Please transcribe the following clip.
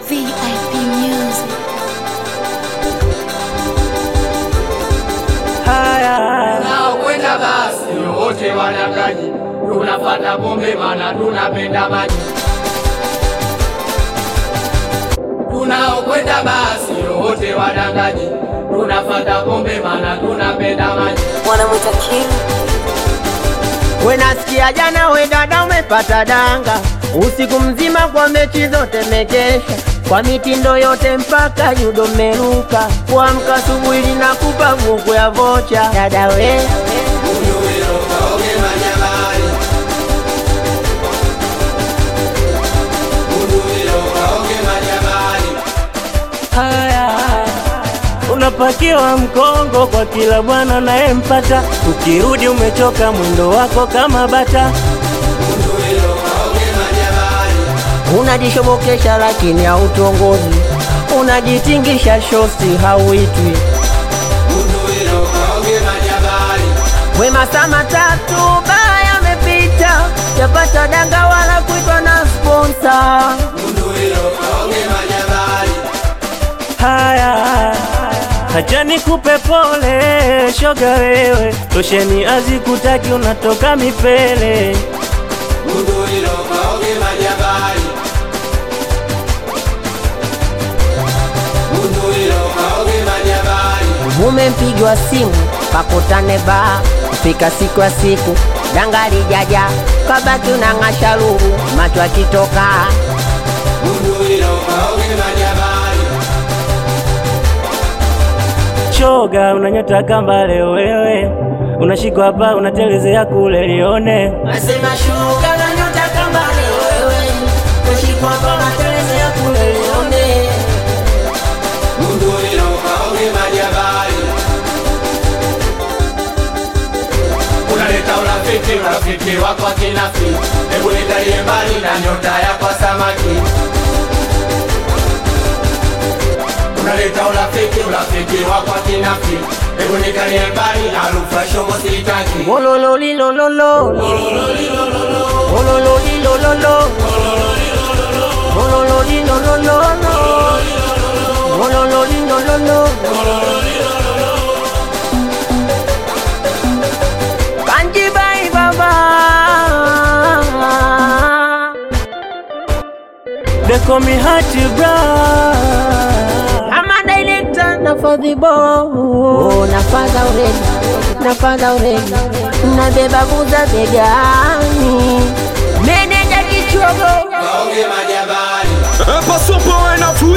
VIP Music. Tunaokwenda basi wote wadangaji, tunafata pombe mana tunapenda maji. Tunaokwenda basi wote wadangaji, tunafata pombe mana tunapenda maji. wanamwita King We nasikia jana we dada umepata danga, usiku mzima kwa mechi zote mekesha, kwa mitindo yote mpaka judo meruka, kuamka asubuhi linakupa vuku ya vocha. Dada we Haya, unapakiwa mkongo kwa kila bwana unayempata, ukirudi umechoka mwendo wako kama bata. unajishobokesha lakini hautongozi, unajitingisha shosi hauitwi. We masaa matatu baya yamepita, japata danga wala kuitwa na sponsor. Haya, hacha nikupe pole shoga wewe, tosheni azikutaki unatoka mipele. Umempigwa simu pakutane ba kufika siku ya siku danga lijaja kabaki unang'asha luru macho akitoka Shoga unanyota kambale wewe, unashikwa hapa unatelezea kule lione. nasema shuka na nyota kambale wewe kushikwa kwa matelezea kule lione Unaleta urafiki, urafiki wako kinafi, hebu nitalie mbali na nyota yako samaki. Unaleta urafiki, urafiki wako kinafi, hebu nitalie mbali harufu ya shombo sitaki. Olololilololo Olololilololo Olololilololo Olololilololo Kanjibai baba They call me Hati bra. Ama director na fadhibo oh, nafadha uredi nafadha uredi nabeba buza begani meneja kichogo Waonge majabali Passo por na fui